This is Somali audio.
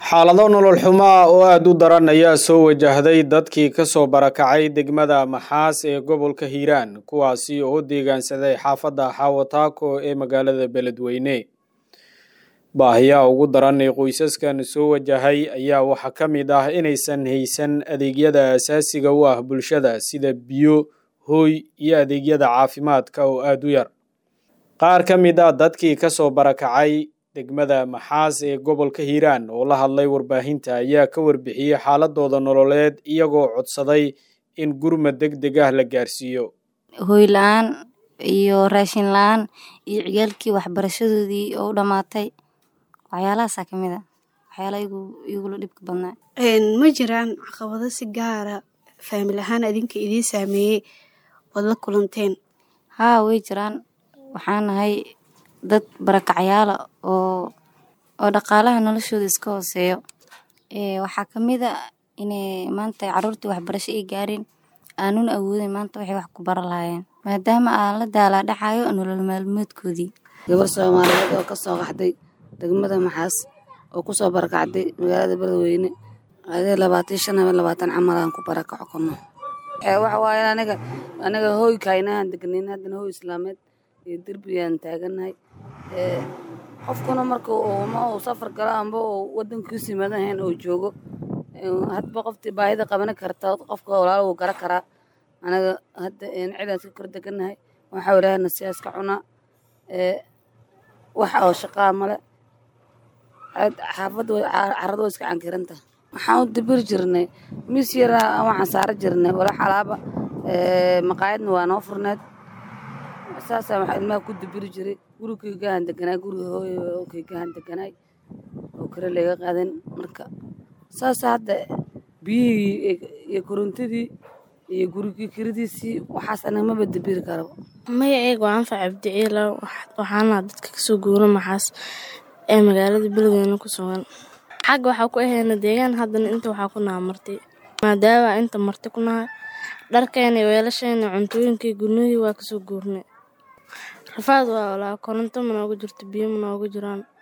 xaalado nolol xumo ah oo aada u daran ayaa soo wajahday dadkii kasoo barakacay degmada maxaas ee gobolka hiiraan kuwaasi oo deegaansaday xaafadda xaawataako ee magaalada beledweyne baahiyaha ugu daran ee qoysaskan soo wajahay ayaa waxaa ka mid ah inaysan haysan adeegyada asaasiga u ah bulshada sida biyo hooy iyo adeegyada caafimaadka oo aada u yar qaar ka mid a dadkii kasoo barakacay degmada maxaas ee gobolka hiiraan oo la hadlay warbaahinta ayaa ka warbixiyey xaaladooda nololeed iyagoo codsaday in gurmad deg deg ah la gaarsiiyo hooy la-aan iyo raashin la-aan iyo ciyaalkii waxbarashadoodii oo u dhammaatay waxyaalahaasaa ka mid a waxyaalaha igula dhibka badnaa ma jiraan caqabado si gaara faamil ahaan adinka idiin saameeyey ood la kulanteen haa way jiraan waxaan nahay dad barakacyaala oo oo dhaqaalaha noloshooda iska hooseeyo waxaa ka mid a inay maanta caruurtii waxbarasho ay gaareen aanun awoodin maanta waxay wax ku bara lahaayeen maadaama aan la daalaa dhacayo nolol maalmoodkoodii gabar soomaaliyeed oo ka soo qaxday degmada maxaas oo kusoo barakacday magaalada beledweyne adee labaatan shan ama labaatan camal aan ku barakaco kono waxa waaye aniga aniga hooy kaynahan degnayn haddana hooy islaameed iyo derbigaan taaganahay qofkuna marka ma uu safar galo amba uu wadankiisu yimaado ahayn oo joogo hadba qoftii baahida qabani karta qofka walaalo wuu gara karaa anaga hadda cidaan iska kor deganahay waxaa ilaahana siyaas ka cunaa wax oo shaqaa male xaafadda carrada way iska cankiranta waxaan u dabiri jirnay mis yaraa waxaan saara jirnay walax alaaba maqaayadna waa noo furneed saasaa waxaa ilmaha ku dabiri jiray gurigeygahan deganaay guriga hooyokeygahan deganaay oo kale laga qaadan marka saasa hadda biyihii iyo korontadii iyo gurigii kiridiisii waxaas anaga maba dabiri karaba maya eeg waa anfac abdiciila waxaana dadka kasoo guura maxaas ee magaalada beledweyne ku sugan xagga waxaa ku ahayna deegaan haddana inta waxaa ku naha martay maadaama inta marti ku nahay dharkeena weelasheena cuntooyinkii gurnihii waa kasoo guurnay rafaad waa olaa koronto ma noogu jirto biyo ma noogu jiraan